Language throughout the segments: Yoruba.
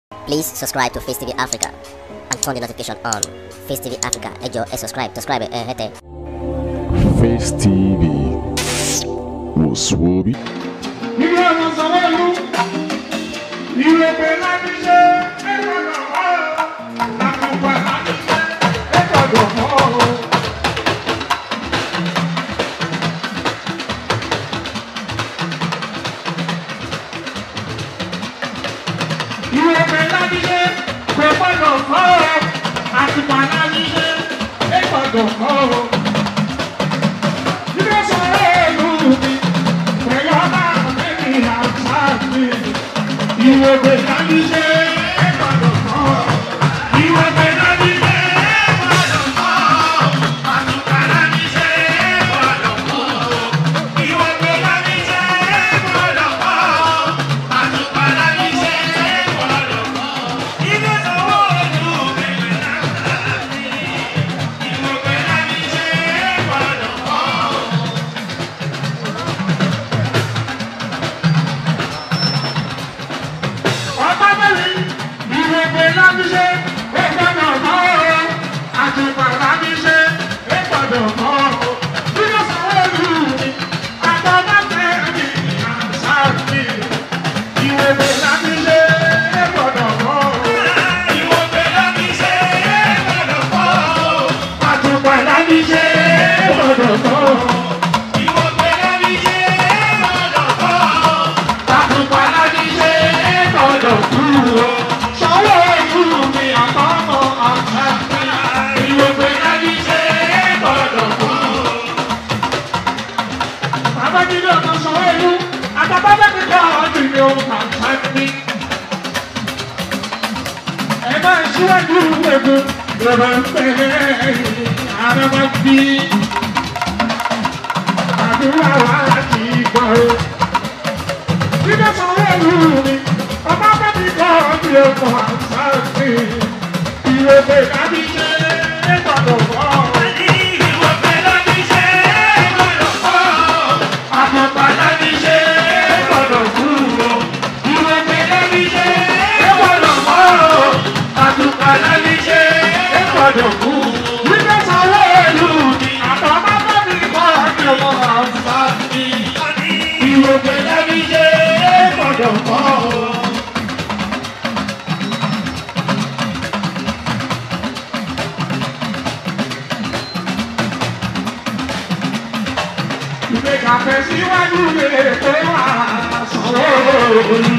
Please subscribe to Face TV Africa and turn the notification on. Face TV Africa, ẹ jọ̀ọ́ ẹ subscribe, subscribe ẹ hẹ́tẹ̀. Face TV wò Ilé ọmọ sọ̀rọ̀ ìlú, ìrèpè láti ṣe ẹgbẹ̀rún ọ̀hún, àtùpà láti ṣe ẹgbẹ̀rún ọ̀hún. Ìrèpè láti ṣe kò gbọ́dọ̀ fọ́ ọ, àtùpà láti ṣe ẹgbẹ̀rún ọ̀hún. Ilé sọ̀rọ̀ ìlú mi. Pẹ̀lú ọba àmẹ́ni àtàkì, ìwòkè láti ṣe é gbọ́dọ̀ kọ́. Ìwòkè láti ṣe é gbọ́dọ̀ kọ́. Àtùkà láti ṣe é gbọ́dọ̀ kọ́. Ìwòkè láti ṣe é gbọ́dọ̀ kọ́. Àtùkà láti ṣe é gbọ́dọ̀ kọ́. Ilé sọ̀rọ̀ ojú mi láti ìwòkè láti ṣe é gbọ́dọ̀ kọ́. ọba mẹ́rin ìrèpè lábíṣe ẹgbẹ́dọ̀ mọ́ ọ́ àtùpà lábíṣe ẹgbẹ́dọ̀ mọ́ ọ́ nínú sàwọ́lù mi àtọ́mọ́tẹ́ mi àṣàbí ìrèpè lábíṣe ẹgbẹ́dọ̀ mọ́ ọ́ ìrèpè lábíṣe ẹgbẹ́dọ̀ mọ́ ọ́ àtùpà lábíṣe ẹgbẹ́dọ̀ mọ́ ọ́ ìrèpè lábíṣe ẹgbẹ́dọ̀ mọ́ ọ́ àtùpà lábíṣe ẹgbẹ́dọ̀ kúrò sọ́wọ́ ìlú mi àtọ́mọ́ àṣàbí ìrèpè lábíṣe ẹgbẹ́dọ̀ kúrò babájídé ọmọ sọ̀rọ̀ ìlú àtàbábẹ́ mi kọ́ ọdún mi ò kà sáńtì. ẹ máa ṣíwájú egun lọ́wọ́ ń pẹ́ àrẹ́wá bí àdúrà wà láti gbọ́ o. jíde sọ̀rọ̀ ìlú mi ọmọ bẹ́ mi kọ́ ọdún mi ò kà sáńtì. ìrèpè láti ṣe é gbọ́dọ̀ bọ́ ọ. ìrèpè láti ṣe é gbọ́dọ̀ bọ́ ọ àpapàdà ní ṣe é gbọ́dọ̀ kúrò ìrèpè lẹ́ni ṣe é gbọ́dọ̀ mọ́ ọ́ àtùpàdà ní ṣe é gbọ́dọ̀ kú. Wípé sanwó ìlú ni àtọ́mọ́ bá mi kọ́ ọdún ọmọ àǹfà mi. Ìrèpè lẹ́ni ṣe é gbọ́dọ̀ mọ́ ọ́. Ìgbé kàfẹ́ síwájú lè pé wà sanwó ìlú.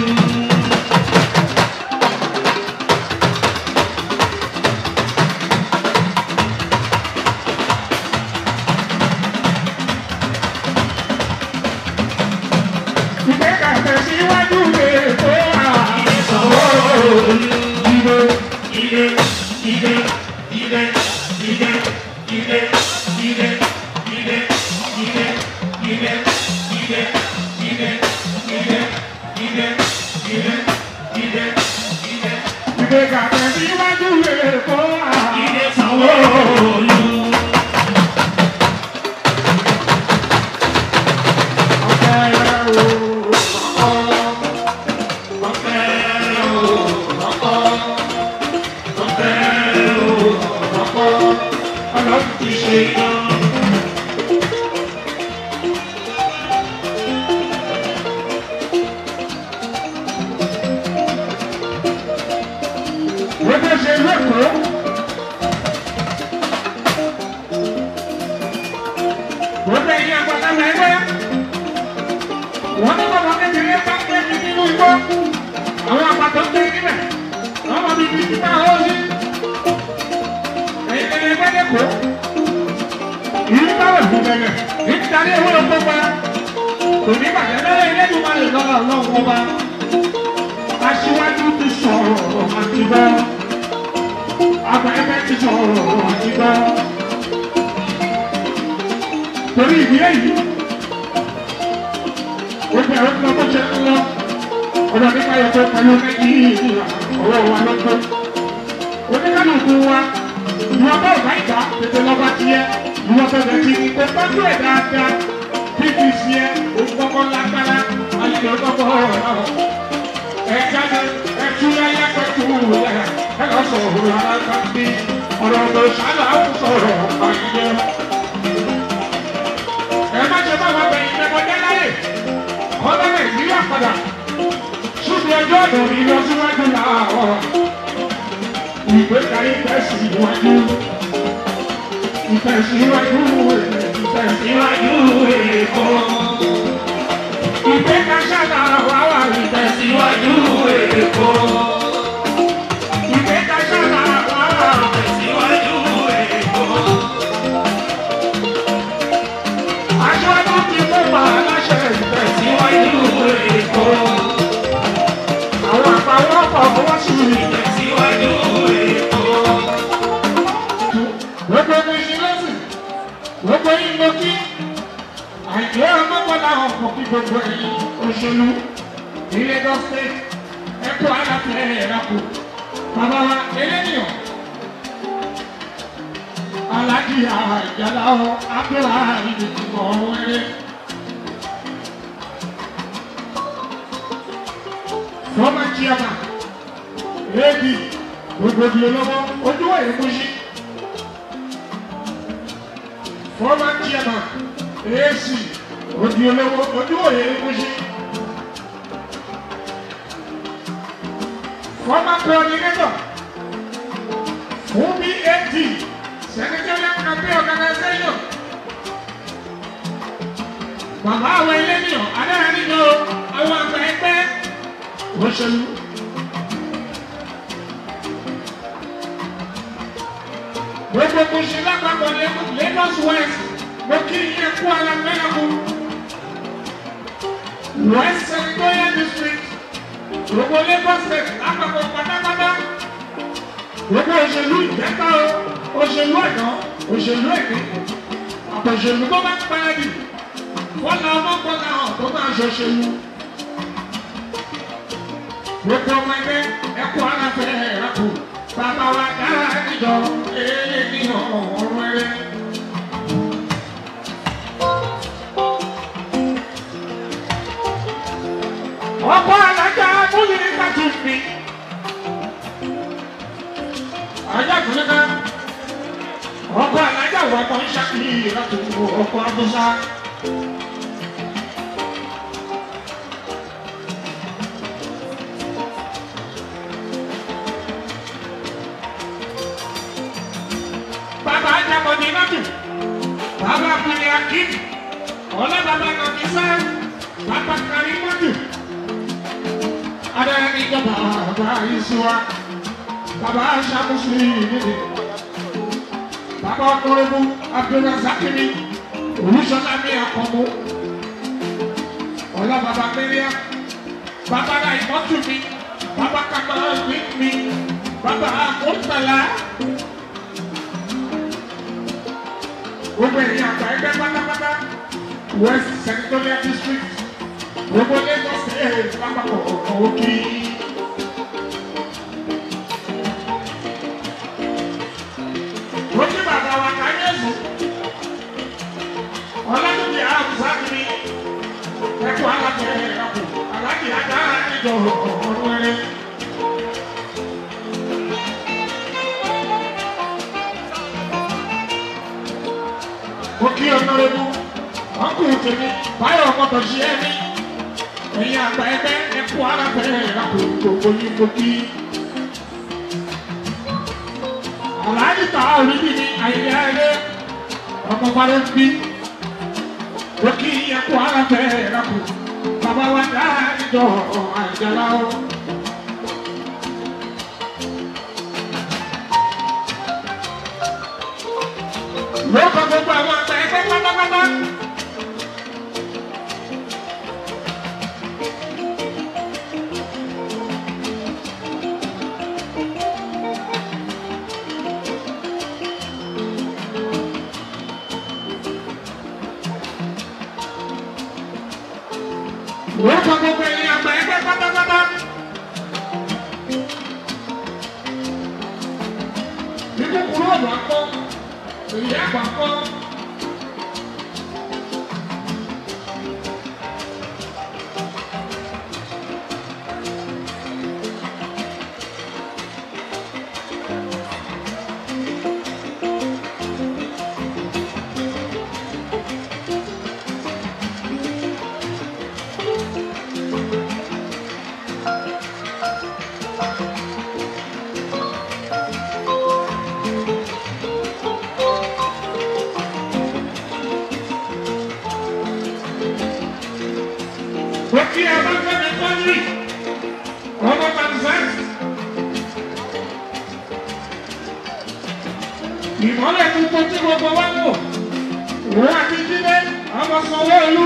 Ìgbé kàfẹ́ síwájú lè pé wà sanwó ìlú. Ìgbé ìgbé ìgbé ìgbé ìgbé ìgbé ìgbé ìgbé ìgbé ìgbé ìgbé ìgbé ìgbé ìgbé ìgbé ìgbé ìgbé. Ìgbé kàfẹ́ síwájú lè pé wà sanwó ìlú. Wọ́n ní bàbá kékeré bá pẹ́ ní nínú igbó. Àwọn àpàtàn ń gbé níbẹ̀. Wọ́n mọ̀ bíbí títà ó sí. Ẹ̀yin ẹ̀yẹ gbẹ́dẹ̀ kó. Ìlú táwọn ìlú bẹ̀rẹ̀. Nítorí ewé oko pa. Kò ní bàjẹ́ lọ́wọ́ ilé ìlú máa lè lọ́wọ́ ọlọ́run ọba. Aṣíwájú ti sọ̀rọ̀ àti gbọ́. Àgbà ẹgbẹ́ ti sọ̀rọ̀ àti gbọ́. Torí ìdí èyí gbogbo ẹ̀rọ tí wọ́n ṣe ń lọ ọ̀dọ̀ nípa ẹ̀kọ́ pẹ̀lú nàìjíríà ọwọ́ wa lọ́gbọ́. oníkálukú wa ìwọ bá ọ̀gá ìgbà tètè lọ́ba tiẹ̀ ìwọ bẹ̀rẹ̀ ti ní kó tọ́jú ẹ̀ dáadáa pdc ẹ̀ òkùnkọ́kọ́ lágbára ayé ọ̀gbọ́gbọ́ ọ̀rọ̀ ẹ̀ jáde ẹ̀ tún láyé pẹ̀tù yẹ ẹ lọ sọ̀rọ̀ ara bí ọ̀rọ̀ lọ ṣáná ń sọ̀rọ̀ àyè. ẹ má ṣe bá wa bẹ̀yìn lẹ́mọdé láyè ọ̀dọ́ nàìjíríà padà ṣùgbọ́n ẹjọ́ ọ̀dọ̀ mi lọ síwájú làwọn ìgbéga ìtẹ̀síwájú ìtẹ̀síwájú ìtẹ̀síwájú èkó. ìgbéga ṣáná wà wà ìtẹ̀síwájú èkó. ìgbéga ṣáná wà wà ìtẹ̀síwájú èkó. aṣáájú ti mú pa aláṣẹ ìtẹ̀síwájú èkó. àwọn àpawọ́ pọ̀ fọwọ́ sí ìtẹ̀síwájú èkó. gbogbo ẹni ṣe lẹ́sìn gbogbo yín ló kí àìjọ ọmọkànlá ọkọ̀ kí gbogbo ẹ̀yìn òṣèlú ní Lagos state ẹ̀kọ́ aláfẹ́ ẹ̀rákò bàbá wa eléyìí alájí àjàlá ọ abẹ́rẹ́ ìdìbò ọ̀rẹ́ fọ́mà chairman ad gbogbo ìlú lọ́wọ́ ojú ẹ̀yìn kú sí former chairman AC odi olówó ojú òye ekusi former coordinator fún BAT secretariat campaign organization bàbá àwọn eléníyàn adáyàníjọ àwọn àgbà ẹgbẹ́ òṣèlú. gbogbo kùsì lápapọ̀ Lagos West mo kí iye kú ara mẹ́rẹ̀kú West Senatorial District gbogbo Lagos State lápapọ̀ pátápátá gbogbo òṣèlú ìjẹta o òṣèlú ẹ̀dán òṣèlú èdè àpòṣèlú tó bá ń pẹ́ẹ́dì fọ́nà ọmọkànlá hàn tó máa ṣòṣèlú gbogbo ọmọ ẹgbẹ́ ẹkú ara fẹ́ ẹ̀rákù bàbá wa dára níjọ èlé ní ọ̀rọ̀ ẹ̀rẹ́. ọkọ alájà múlẹ̀ kájú mi. ajá kùnrin kan ọkọ alájà wà tó ń ṣàkíyè láti wo ọkọ abúlá. bàbá ajábọ̀dé lọ́dún bàbá abúlé akim ọlọ́ bàbá nàkísà bàbá kárí mọ́tò adáyà ní ìjọba bàbá ìṣúra bàbá aṣàkóso ìdílé bàbá ọkùnrin abdulrasakini olùsọlá ní àkọ́mú ọlọ́ bàbá mẹ́ríà bàbá náà ìmọ̀tò mi bàbá kàmá mi mi bàbá àkóńtàlá. gbogbo ẹ̀yin àgbà ẹgbẹ́ pátápátá west senatorial district gbogbo lagos state lápapọ̀ ọ̀kan òkè. Ojú bàbá wa káyéèsù ọlọ́dúnjẹ àbùsá kiri ẹ̀kọ́ alájẹ ẹ̀kọ́ alájẹ ajá ìjọ ọ̀rọ̀ ẹ̀rẹ́. mo kí ọ̀nàrẹ́bù ọkùnrin tèmi báyọ̀ ọmọdé ṣe é ní ẹ̀yin àgbà ẹgbẹ́ ẹ̀kú alábẹ́rẹ́ ìrapò gbogbo yín mo kí. Àlàájì tà orílẹ̀ ní àyè ẹ̀rẹ́ ọmọ bá ló ń bí. Mo kí ẹ̀kú alábẹ́rẹ́ ìrapò bàbá wa dá ìjọ àjàlá o. lóko gbogbo àwọn àgbà ẹgbẹ́ pátápátá. lóko gbogbo ẹ̀yin àgbà ẹgbẹ́ pátápátá. ní kúkúrú ọ̀dọ̀ akọ́ èyí àgbà kọ́. ìmọ́lẹ̀ tuntun tí gbogbo wa mọ̀ òun àti jíde ọmọ sanwó-olú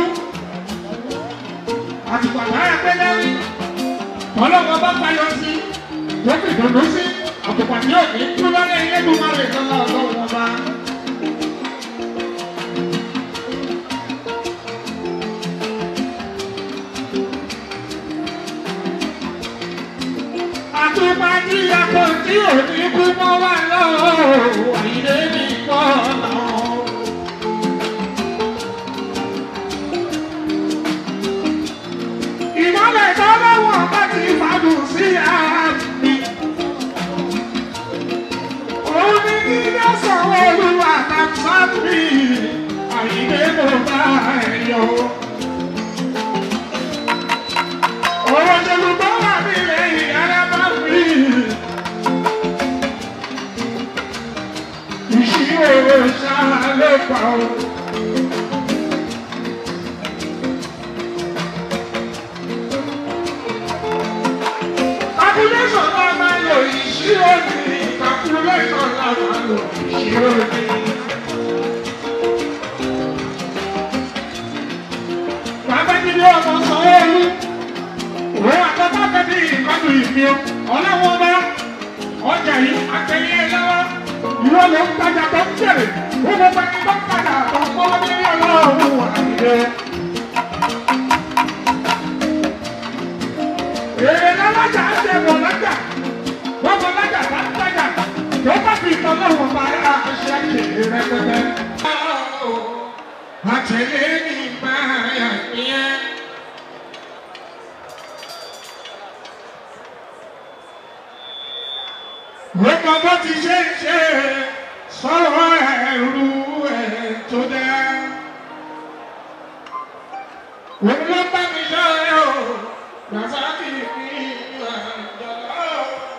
àtùpàdé àpẹẹrẹ ọlọ́wọ́ bá payọ sí tó fi dùnú sí àtùpàdé òní kú lọ́lẹ̀ ilé tó máa lè tọ́lá ọlọ́wọ́ bá. àtùpàdé àpò tí òní kú mọ́ wà lọ́wọ́ àyè ní pọ́ náà. ìmọ̀lẹ̀ tọ́lọ́wọ́ bá ti fàdùn sí àmì. Òun ni nílé sọ̀rọ̀ olúwa tàbí àyíké tó bá ẹ̀yọ. Ọ̀rọ̀ Yorùbá wà nílẹ̀ ìyára bá fi. Ìṣirò ṣáà ló pa ọ́. calculation la máa lò ìṣirò ní calculation la máa lò ìṣirò ní. Bàbá mi ní ọmọ Sanwó-Olú. Òun àtọ́tọ́ tẹ́bí ìkọlù ìfi o. Ọlọ́wọ́ bá ọjà yìí àtẹ̀yẹ lọ́wọ́. Ìwọ ló ń tajà tó ń bèrè. Ó mọ pé kí tó ń padà tó ń kọ́ ní ọlọ́run àyè. Èrè lọ́lájà ń ṣe bọ̀ lọ́jà. Wọ́n bọ̀ lọ́jà bá ń tajà. Tó bá fi ìtàn lọ́wọ́ bá yá ṣe ṣe rẹpẹtẹ. Àtẹ̀lé ní báyà yẹn. Wọ́n mọ bó ti ṣe ń ṣe sọ̀rọ̀ ẹ̀rù ẹ̀ tó dá. Wọ́n lọ bá mi lọ́yọ̀ o. Razaki ni àjọlá.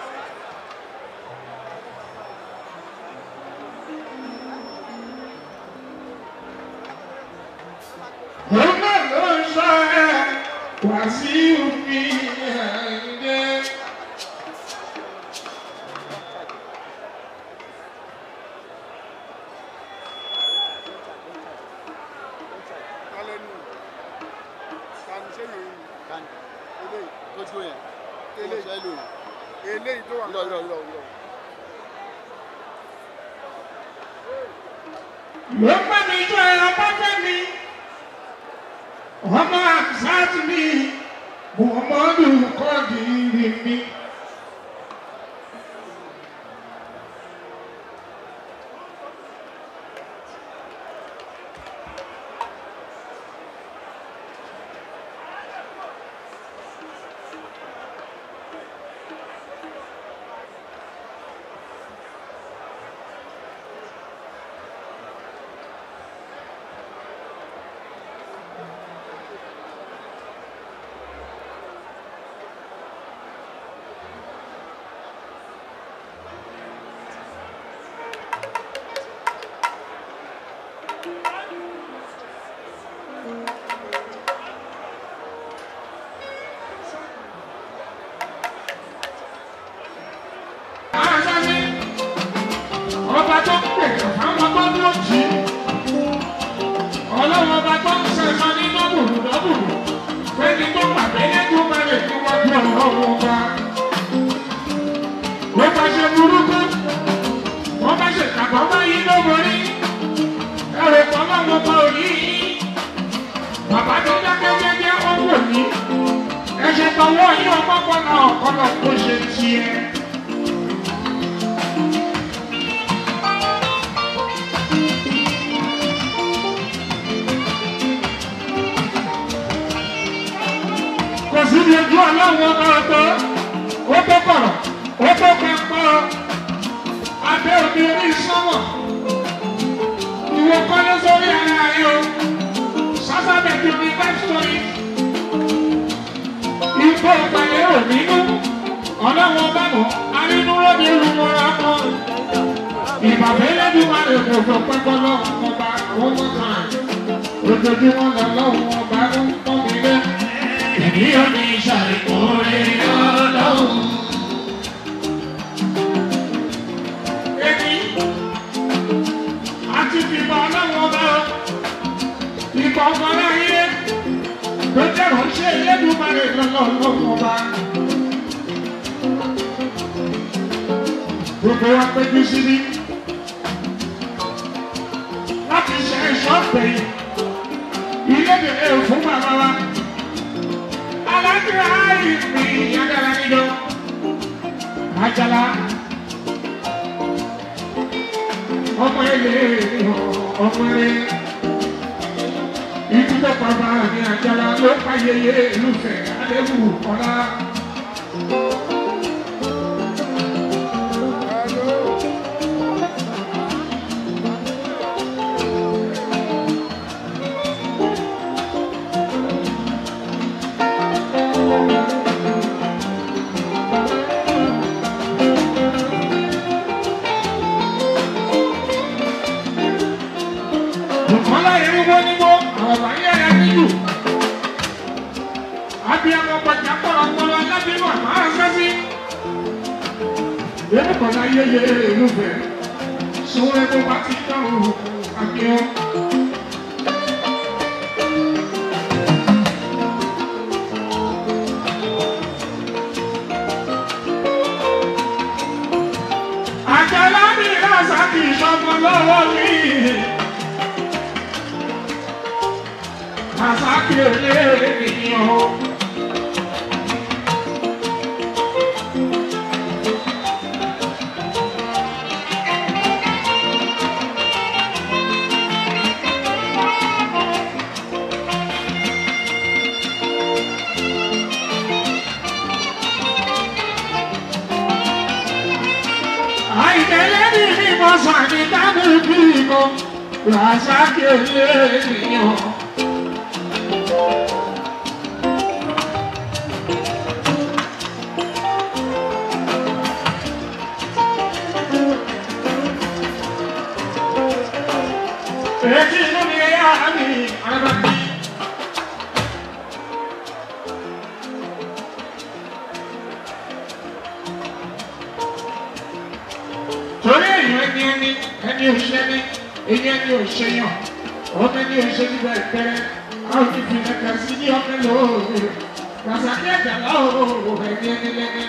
Òun náà ló ń sọ ẹ́ wá sí òfin ẹ̀ǹdẹ́. Kálẹ́nu. Tani ṣé yòó yìí? Kan Eléyìí. tó dúró yẹn. Eléyìí. Ṣé lò Eléyìí tó wà yìí? Irọ́ irọ́ irọ́ irọ́. Ló bá mi jọ ẹ̀rọ bá fẹ́ mi. Ọmọ àbùsáàtì mi, Muhammadu Kọ́dìrì mi. Àṣàṣe ọba tó ń pè fáwọn tó ń lòjì. Ọlọ́run ọba tó ń sẹ̀sọ ní nọ́bùrù nọ́bùrù. Fẹ́ni tó pàdé lẹ́kùn mẹ́rin tí wọ́n bí ọlọ́run ọba. Wọ́n bá ṣe burúkú. Wọ́n bá ṣe kàbọ̀ bá yí lóborí. Ẹ̀rọ ìpamọ́ wọn bá òní yí. Bàbá tó dákẹ́ jẹ́jẹ́ ó wò ní. Ẹ̀ṣẹ̀ tọwọ́ yí ọmọ kọ́nà ọ̀kọ́nà tó ṣe tiẹ̀. kò sí ní ojú ọlọ́run ọba ọ̀tọ̀ ó tó kọ̀rọ̀ ó tó pẹ́pọ́ abẹ́ òde orí sọ́mọ̀ ìwọ kọ́lé sórí ara rẹ o sásábẹ̀ tó ní five story ìgbó ìpàdé ò nínú ọlọ́run ọba mọ̀ arínú lóde olùmọ̀ra kan ìbàbẹ́ lẹ́dùn máa lè kò fọ pẹ́pọ́ lọ́wọ́ ọba one more time ojoojúmọ́ lọ́wọ́ ọba ń pọ́n mi lé èmi ò ní ṣàìkórè ọlọ́run. Èmi ọlọ́wọ́ bá. Gbogbo wa péjú síbí láti ṣe ìṣọ́pẹ̀ yìí. Ilé bèrè fún bàbá wa. Alájọ àìsí Yàgàrà níjọ. Àjàlá. Ọmọ ilé ọmọ rẹ̀. Ìdúgbò bàbá mi Àjàlá ló pa yeye ìlúfẹ̀ Adébù Ọlá. Bùkọ́lá yẹn wọ́n ní wọ́n àwọn àyẹ̀ yẹn nílùú. Abiyamọ gbọ̀jà kọ̀rọ̀kọ̀rọ̀ alábìínú àmọ́ àṣẹ́sí. Yẹ́nì kọ̀ọ̀lá yẹyẹ ìlúfẹ̀. Sọ́wọ́n ẹgbẹ́ bá ti dáhùn àbíọ́. Àjàlá ní ìlàsà kì í ṣọmọ lọ́wọ́ mi. Àsákì ènìyàn. Àìtẹ́lẹ́ ní mímọ́ sàní dábùbí kan. Àsákì ènìyàn. Èkì inú ni ẹ̀yà mi, àrẹ́bàbí. Torí èèyàn ẹni ẹni, ẹni òṣìṣẹ́ ní, èyí ẹni òṣèyàn, ọmọ ẹni òṣìṣẹ́ níbẹ̀ ìpẹ́rẹ́, àwọn ìfì ẹ̀ka sí ní ọmọ lóòrè, Ràṣàkí ẹ̀jà láòrò ẹni ẹni lẹ́ni.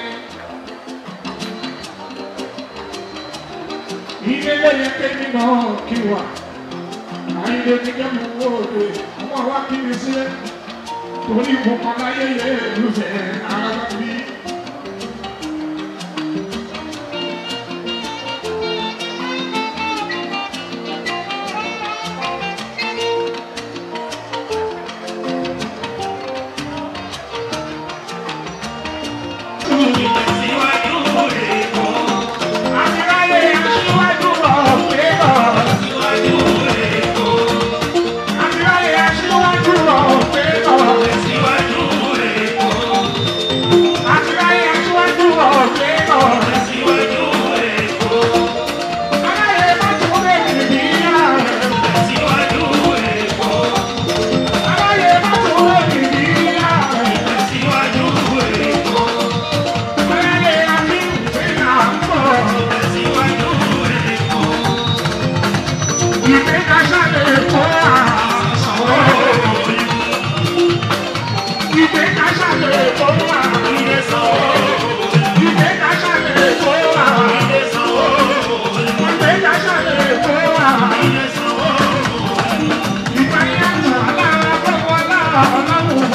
Ilé lẹ́yìn kémi náà kí wà ayé ní kẹ́mi wó òde ọmọ wa kí mi sílẹ̀ torí ìbùkún láyé yẹ lùfẹ̀ ara bí. Àtìláyé aṣíwájú ọ̀pẹ̀ náà. Àtìláyé aṣíwájú ọ̀pẹ̀ náà. Àtìláyé aṣíwájú ọ̀pẹ̀ náà. Aláyé má tún lè nìyí náà. Aláyé má tún lè nìyí náà. Aláyé àbí ìpínlẹ̀ àpọ̀. Ìgbékaṣálẹ̀ kọ́ àṣàwọ̀. Ìgbékaṣálẹ̀ kọ́ àṣàwọ̀. Ìgbékaṣálẹ̀ kọ́ àṣàwọ̀. Ìgbékaṣálẹ̀ kọ́ àṣàwọ̀. Ìgbáyàtọ̀ alára fọwọ́ lára ọlọ́run.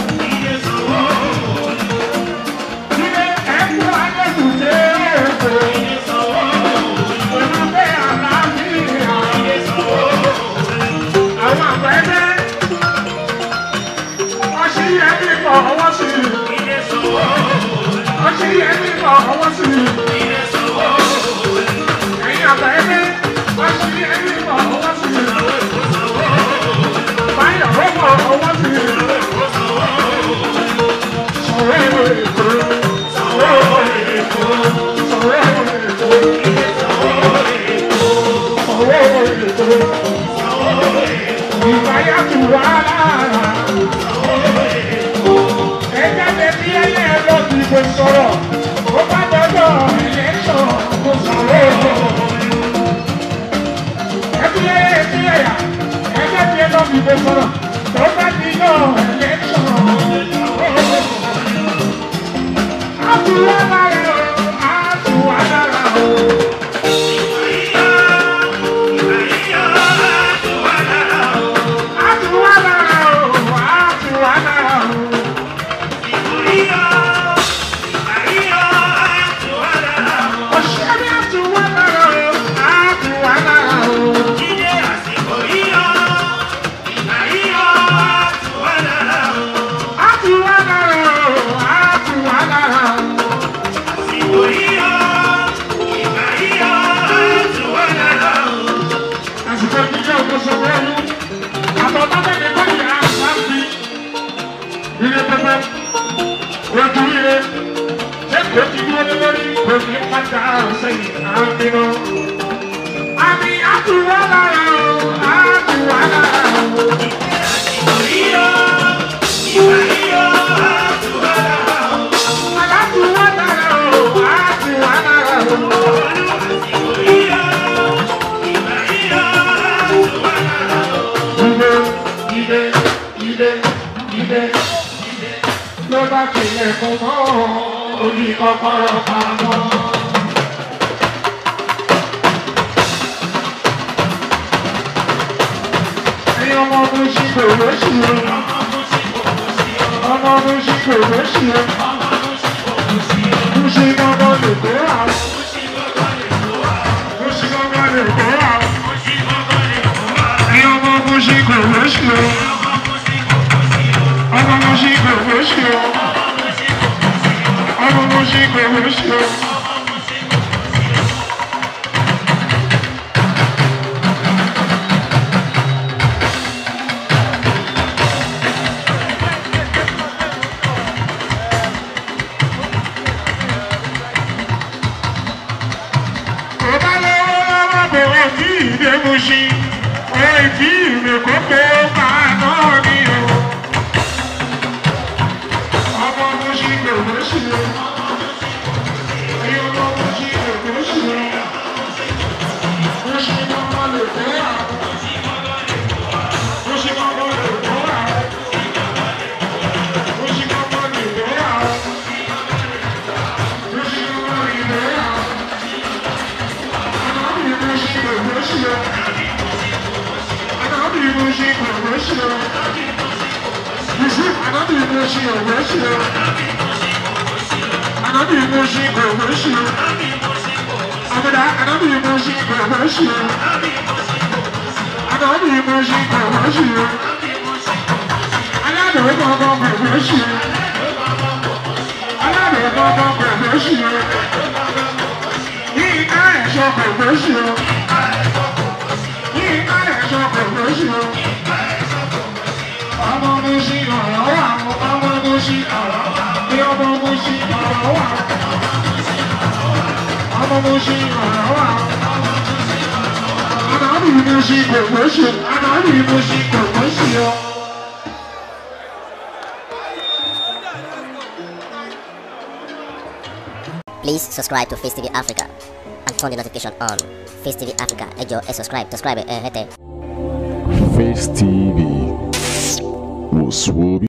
Ilé ẹ̀kú ayélujára èkó. Olùgbé àlàáfíà. Àwọn àgbẹ̀dẹ. Wọ́n ṣí ẹbí kọ̀ ọwọ́ sí i. Wọ́n ṣí ẹbí kọ̀ ọwọ́ sí i. Ẹ̀yin àgbẹ̀dẹ. Wọ́n ṣí ẹbí kọ̀ ọwọ́ sí i. Báyọ̀ ó kọ̀ ọwọ́ sí i. Sọ̀rọ̀ èrò èkó. Sọ̀rọ̀ èrò èkó. Sọ̀rọ̀ èrò èkó. Sọ̀rọ̀ èrò èkó. Ìgbáyàtọ̀ wà lára. Ẹja lè fi ẹyẹ lọ sí ìbò sọ̀rọ̀. Ó bá dọ́dọ̀ ẹlẹ́sọ̀ kó sọ̀rọ̀. Ẹbí ẹyẹ ẹbí ẹyà. Ẹja fi ẹ lọ sí ìbò sọ̀rọ̀. Tó bá di náà ẹlẹ́sọ̀. síwájú ire ṣé kò ti dúró lórí kò ní padà sẹ́yìn àmì náà. àmì àtúwọ́ lára o àtúwọ́ lára o. àtúwọ́ lára o àtúwọ́ lára o. Ide, ide, ide, ide, ide. Ló bá tilẹ̀ kún mọ́ orí kọ́kọ́rọ́ pamọ́. Ẹyin ọmọ mi ṣì kò lóṣù o. Ọmọ mi ṣì kò lóṣù o. Mo ṣe gbọ́ngàn lè kó àwọn. Mo ṣe gbọ́ngàn lè kó àwọn. Ẹyin ọmọ mi ṣì kò lóṣù o. Ọmọ mi ṣì kò lóṣù o. Ọmọ mi ṣì kò lóṣù o. Ọba lọ́wọ́ lọ́wọ́ bẹ̀rẹ̀ tí ìdè mú sí. Ọ̀rẹ́ ìdí ìrè kókó máa náà ní o. Ọmọ mo ṣì gbèrò sí o. Ẹyọ ọmọ mo ṣì gbèrò sí o. Mo ṣì gbọ́ngàn lè tó wà. Mo ṣì gbọ́ngàn lè tó wà. Mo ṣì gbọ́ngàn lè tó wà. Mo ṣì gbọ́ngàn lè tó wà. Yíká ẹ̀ṣọ́ kò gbóṣù o. Yíká ẹ̀ṣọ́ kò gbóṣù o. Ọmọ mo ṣì ọ̀rọ̀ wà o. Ọmọ mo ṣì ọ̀rọ̀ wà o. Bí ọmọ mo ṣì ọ̀rọ̀ wà o. Ọmọ mo ṣì ọ̀rọ̀ wà o. Ànábì mo ṣì kò gbóṣù. Ànábì mo ṣì kò gbóṣù o. Please subscribe to Face TV Africa and turn the notification on. Face TV Africa, ẹ jọ̀ọ́ ẹ subscribe, subscribe ẹ hẹ́tẹ̀. Face TV. Was Swoby.